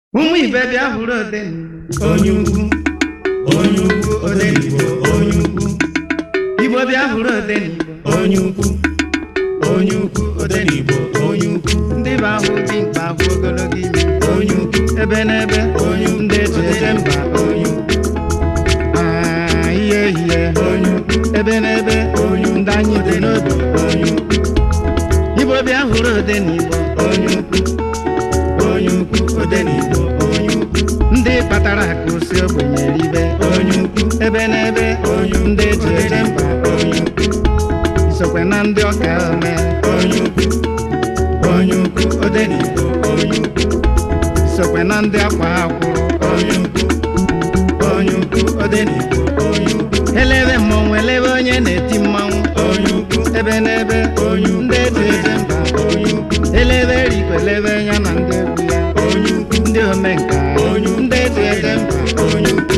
ụmụ ibe bịa hụrụ odenigbo onye ukwu onye ukwu odenigbo onye ukwu igbo bịa hụrụ odenigbo onye ukwu onye ukwu odenigbo onye ukwu ndị bụ ahụ dị mkpa bụ ogologo ime onye ukwu ebe n'ebe onye ukwu ndị eji eje mba onye ukwu Ah, ihe ihe onye ukwu ebe n'ebe onye ukwu ndị anyị dị n'obi onye ukwu igbo bịa hụrụ odenigbo onye ukwu onye ukwu odenigbo onye ukwu ndị kpatara akụ si ogbenye ribe onye ukwu ebe n'ebe onye ukwu ndị eji eje mba onye ukwu isokwe na ndị ọka ome onye ukwu onye ukwu odenigbo onye ukwu isokwe na ndị akwa akwụrụ onye ukwu onye ukwu odenigbo onye ukwu elebe mmọnwụ elebe onye na-eti mmanwụ onye ukwu ebe n'ebe onye ukwu ndị eji eje mba onye ukwu elebe erikwe elebe ya na ndị egwu ya onye ukwu ndị omenka onye ukwu ndị eji eje mba onye ukwu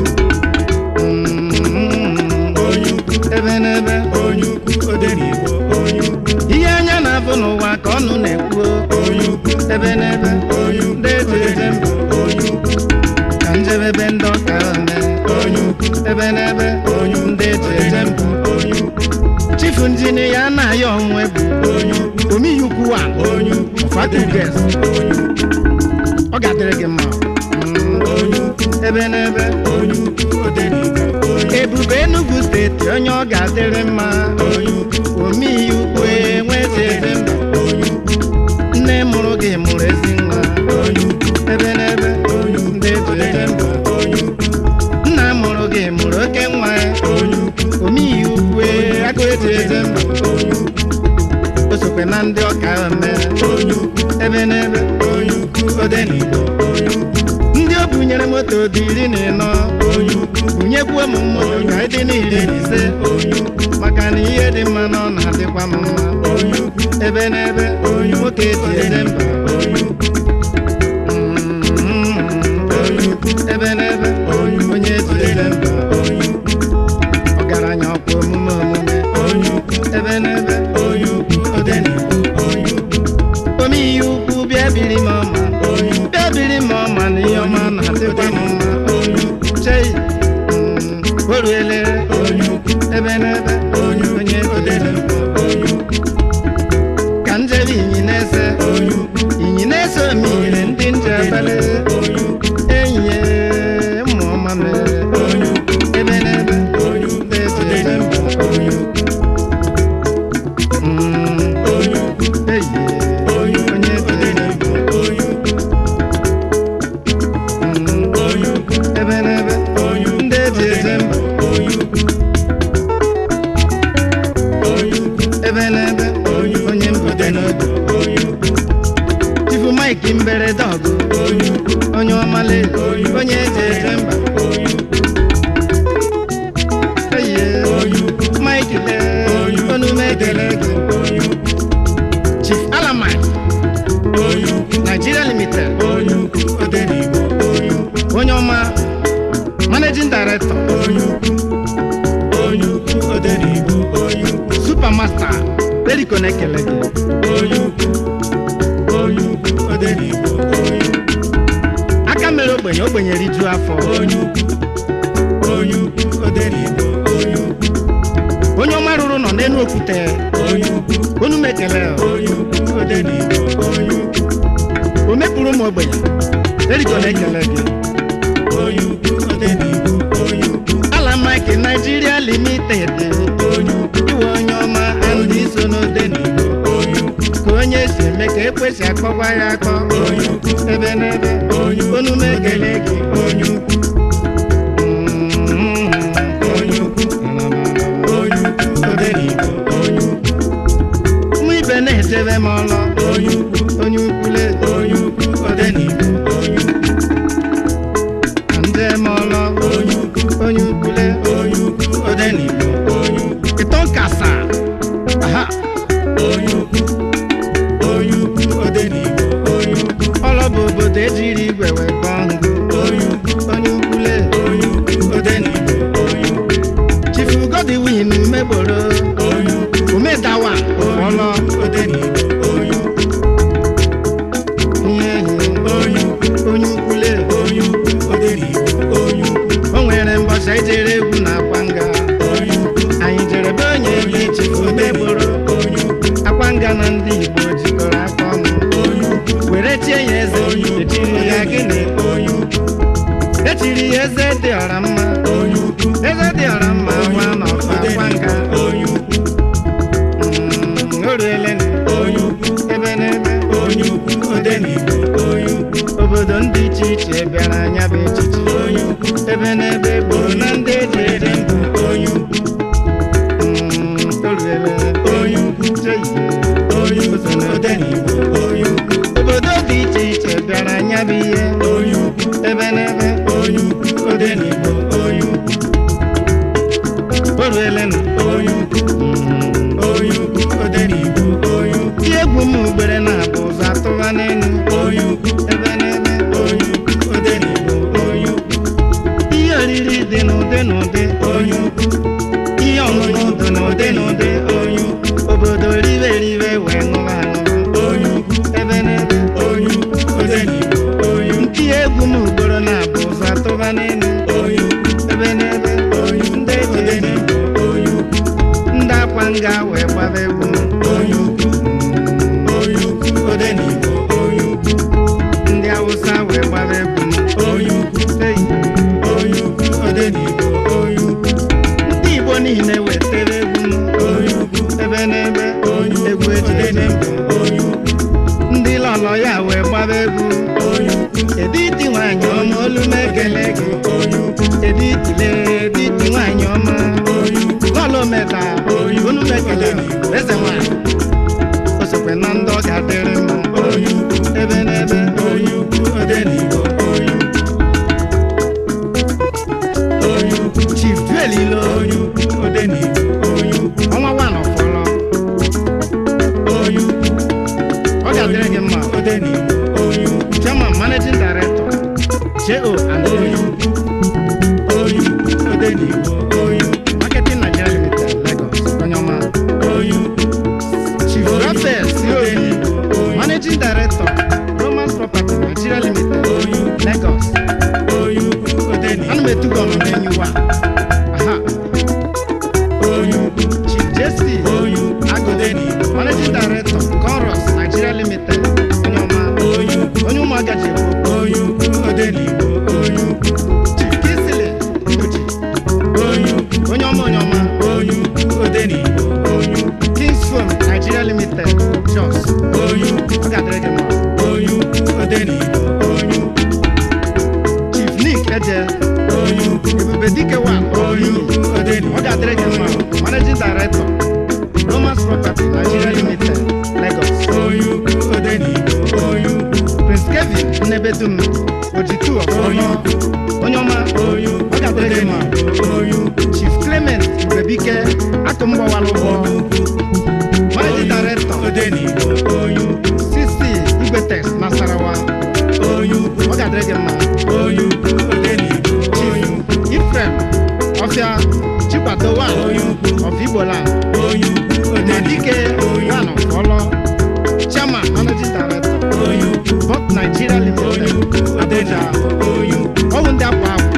Mm, onye ukwu ebe n'ebe onye ukwu odenigbo onye ukwu ihe anya na-abụ n'ụwa ka ọnụ na-ekwu onye ukwu ebe n'ebe onye ukwu ndị eji eje mba onye ukwu ka njedebe ndị ọka ome onye ukwu ebe n'ebe onye ukwu ndị eji eje mba onye ukwu chifu njini ya na-ayọ onwe bụ onye ukwu omiyi ukwu wa onye ukwu fatuges onye ukwu ọ ga-adịrị gị mma Mm, onye ukwu ebe n'ebe onye ukwu odenigbo ebube enugu steeti onye ọ ga-adịrị mma onye ukwu omiyi ukwu enwezi ebe mba onye ukwu nne mụrụ gị mụrụ ezi nwa onye ukwu ebe n'ebe onye ukwu ndị eji eje mba onye ukwu nna mụrụ gị mụrụ oke nwa onye ukwu omiyi ukwu agụ eji eje mba onye ukwu o sokwe na ndị ọka ome onye ukwu ebe n'ebe onye ukwu odenigbo onye ukwu ndị o bunyere moto dị iri na ịnọ onye ukwu bunyekwuo m moto ka ịdị n'iri na ise onye ukwu maka na ihe dị mma na ọ na-adịkwa m mma onye ukwu ebe n'ebe onye nwoke eji eje mba onye ukwu Mm, onye ukwu ebe n'ebe onye onye eji eje mba onye ukwu ọgaranya ọkwa omume omume onye ukwu ebe n'ebe onye ukwu odenigbo onye ukwu omeihe ukwu bịa biri m ọma onye ukwu bịa biri m ọma na ihe ọma na-adịkwa m mma onye ukwu chei mm, o ruele onye ukwu ebe n'ebe onye onye odenigbo onye ukwu ka njebe inyi na-ese onye ukwu inyi na-ese omiyire ndị njebele onye ukwu enyi ya mmụ ọma mere onye ukwu ebe n'ebe onye ukwu ndị eji eje mba onye ukwu Mm, onye ukwu eyi onye onye odenigbo onye ukwu Mm, onye ukwu ebe n'ebe onye ukwu ndị eji eje mba onye ukwu onye ukwu ebe n'ebe onye onye mbute n'obi onye ukwu chifu mike mberede ọgụ onye ukwu onye ọmale onye eji eje mba onye ukwu eye onye ukwu mike le onume ekele gị onye ukwu chief alamai onye ukwu nigeria limited onye ukwu odenigbo onye ukwu onye ọma managing director onye ukwu onye ukwu odenigbo onye ukwu supermaster eriko na-ekele gị onye ukwu onye ukwu odenigbo onye ukwu aka mere ogbenye ogbenye rijuo afọ onye ukwu onye ukwu odenigbo onye ukwu onye ọma rụrụ nọ n'elu okwute onye ukwu onu m ekele onye ukwu odenigbo onye ukwu o mepụrụ ụmụ ogbenye eriko na-ekele gị onye ukwu odenigbo onye ukwu ala mike nigeria limited onye ukwu iwe onye ọma andị so n'odenigbo onye ukwu ka onye si eme ka ekwesị akpọkwa ya akpọ onye ukwu ebe n'ebe onye onu m ekele gị onye ukwu Mm, onye ukwu onye ukwu odenigbo onye ukwu ụmụ ibe na-etebe m ọlọ onye ukwu onye ukwule onye ukwu odenigbo onye ukwu nje m ọlọ onye ukwu onye ukwule onye ukwu odenigbo onye ukwu ịtọ nkasa aha onye ukwu onye ukwu odenigbo onye ukwu ọlọ bụ obodo ejiri igwe wee kpọọ ngụ onye ukwu onye ukwule onye ukwu odenigbo onye ukwu chifu godwin megboro onye ukwu umedawa ọlọ odenigbo onye ukwu ihe ehi onye ukwu onye ukwule oruelenu onye ukwu ebe n'ebe onye ukwu odenigbo onye ukwu obodo ndị iche iche bịara anya bụ echichi onye ukwu ebe n'ebe gburu na ndị eji ede ndụ onye ukwu Mm, oruele onye ukwu Chei. onye ukwu odenigbo onye ukwu obodo dị iche iche bịara anya bụ ihe onye ukwu ebe n'ebe onye ukwu odenigbo onye ukwu oruelenu onye ukwu Mm, onye ukwu odenigbo onye ukwu ndị egwu m ugbere na-abụ ụzọ atụba n'elu onye ukwu ebe n'ebe onye ukwu odenigbo onye ukwu ihe oriri dị n'ụdị n'ụdị onye ukwu ihe ọṅụṅụ dị n'ụdị n'ụdị onye ukwu obodo ribe ribe wee ṅụba aṅụba onye ukwu ebe n'ebe onye ukwu odenigbo onye ukwu ndị egwu m ugboro na-abụ ụzọ atụba n'elu onye ukwu ebe n'ebe onye ukwu ndị eji ede odenigbo onye ukwu ndị akwa nga wee gbaba egwu onye ukwu onye ukwu odenigbo onye ukwu ndị awụsa wee gbaba egwu onye ukwu Hey, onye ukwu odenigbo onye ukwu ndị igbo niile wetara egwu onye ukwu ebe n'ebe onye egwu ukwu eji ede odenigbo onye ukwu ndị lọlọ ya wee gbaba egwu onye ukwu editi nwanyị ọma olu m ekele gị onye ukwu editile editi nwanyị ọma onye ukwu lọlọ meta olu m ekele eze nwanyị o sokwe na ndị ọ ga-adịrị mma onye ukwu ebe n'ebe onye ukwu odenigbo onye ukwu onye ukwu chief duelilo onye ukwu odenigbo onye ukwu ọnwa wan ọfọlọ onye ukwu ọ ga-adịrị gị mma odenigbo onye ukwu chairman managing director jo and onye ukwu onye ukwu odenigbo onye ukwu marketing nigeria limited lagos onye ọma onye ukwu chief rafael siobi odenigbo onye managing director romans property nigeria limited onye ukwu lagos onye ukwu odenigbo ana m etugo ọnụ n'enyi wa aha onye ukwu chief jc onye ukwu agụ odenigbo managing director conros nigeria limited onye ọma onye ukwu onye ụmụaka ji ekwu onye ukwu odenigbo onye ukwu chief kisili uchi onye ukwu onye ọma onye ọma onye ukwu odenigbo onye ukwu kings phone nigeria limited jos onye ukwu ọ ga-adịrị gị mma onye ukwu odenigbo onye ukwu chief nick eje onye ukwu ebube dike wa onye ukwu ọ odenigbo ga-adịrị gị mma managing director romans property nigeria limited lagos onye ukwu odenigbo onye ukwu prince kevin nnebedum ojitu ọfọlọ onye ọma onye ọ ukwu ga-adịrị gị mma odenigbo onye ukwu chief clement ubebike akụmgbọwala ụgbọ managing director odenigbo onye ukwu cc igwetex nasarawa onye ukwu ọ ga-adịrị gị mma onye ukwu odenigbo onye ukwu ifrem ọfịa chikwado wa onye ukwu of igboland onye ukwu odenigbo Nadike one of Olo, Chairman, Managing Director, onye ukwu Bot Nigeria onye Limited, ukwu Abuja, odenigbo onye ukwu ọwụ ndị akwa akwa.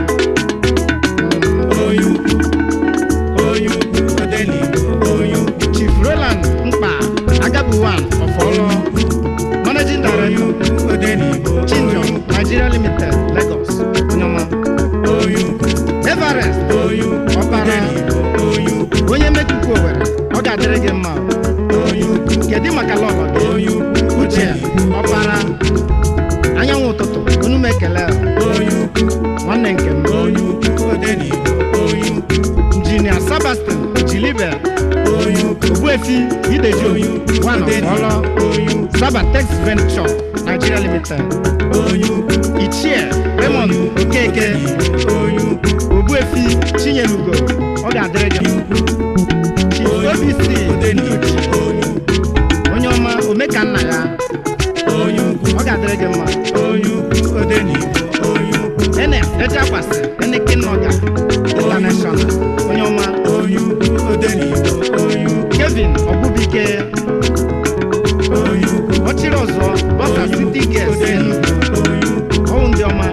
onye ukwu onye ukwu odenigbo onye ukwu Chief Roland Mkpa, Agabu one of Olo, Managing onye Director, ukwu odenigbo Chinjong, Nigeria Limited, Lagos, Onyoma, onye ukwu Everest, onye ukwu Ọbara, odenigbo onye ukwu onye mekuku Owere, ọ ga-adịrị gị mma. onye ukwu Kedu maka lọlọ gị? onye ukwu Uche, Ọbara, anyanwụ ụtụtụ, unu m ekele, onye ukwu nwanne nke m. onye ukwu odenigbo onye ukwu Injinia Sebastian Jilibe onye ukwu Ogbuefi Ideji onye ukwu One of odenigbo Olo onye ukwu Sabatex Venture Nigeria Limited onye ukwu Ichie Raymond Okeke onye ukwu Ogbuefi Chinyelugo ọ ga-adịrị gị mma. Chief OBC odenigbo onye ukwu onye ọma omekanna ya onye ukwu ọ ga-adịrị gị mma onye ukwu odenigbo onye ukwu ene ejeakwasị enekenoga international onye ọma onye ukwu odenigbo onye ukwu Kevin Ọgbubike onye ukwu ọchịrị ọzọ bọsa city gas Enugu onye ukwu ọwụ ndị ọma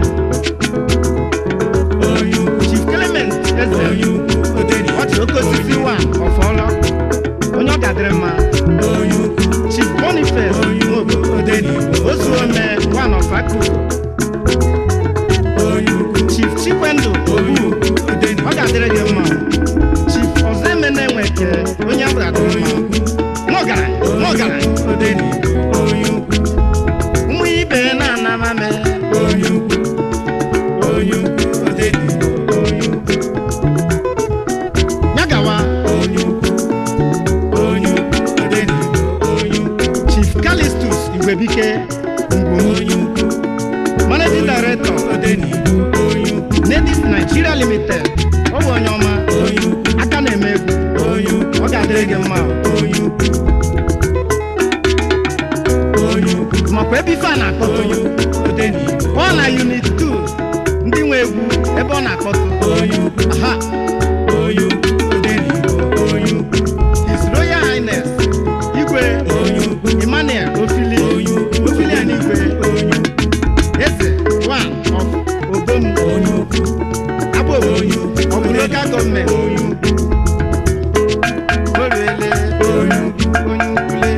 onye ukwu Chief Clement Eze onye ukwu odenigbo ọchị oke osisi wa ọfọlọ onye ọ ga-adịrị mma onye ukwu Chief Boniface onye Nwobo ukwu odenigbo Ozuome one of Akuku onye ukwu Chief Chikwendụ onye Obu ukwu ọ odenigbo ga-adịrị gị mma Chief Ozemene Nweke onye ọ ga-adịrị onye mma ukwu n'ọgaranya odenigbo onye ukwu ụmụ ibe na-anamame onye ukwu onye ukwu odenigbo onye ukwu nyagawa onye ukwu onye ukwu odenigbo onye ukwu chief calistus igwebike ngwom onye ukwu managing director odenigbo onye ukwu nedis nigeria limited ọ bụ onye ọma onye ukwu aka na-eme egwu onye ukwu ọ ga-adịrị gị mma onye ukwu onye ukwu makwa ebe ife a na-akpọtụ onye ukwu odenigbo ọ na unit 2 ndị nwe egwu ebe ọ na-akpọtụ onye ukwu aha onye ukwu odenigbo onye ukwu his royal highness igwe onye ukwu emmanuel ofili onye ukwu ofili a n'igwe onye ukwu eze one of obom onye ukwu abụ onye ukwu ọ bụ local gọọmenti onye ukwu oriele onye ukwu onye ukwule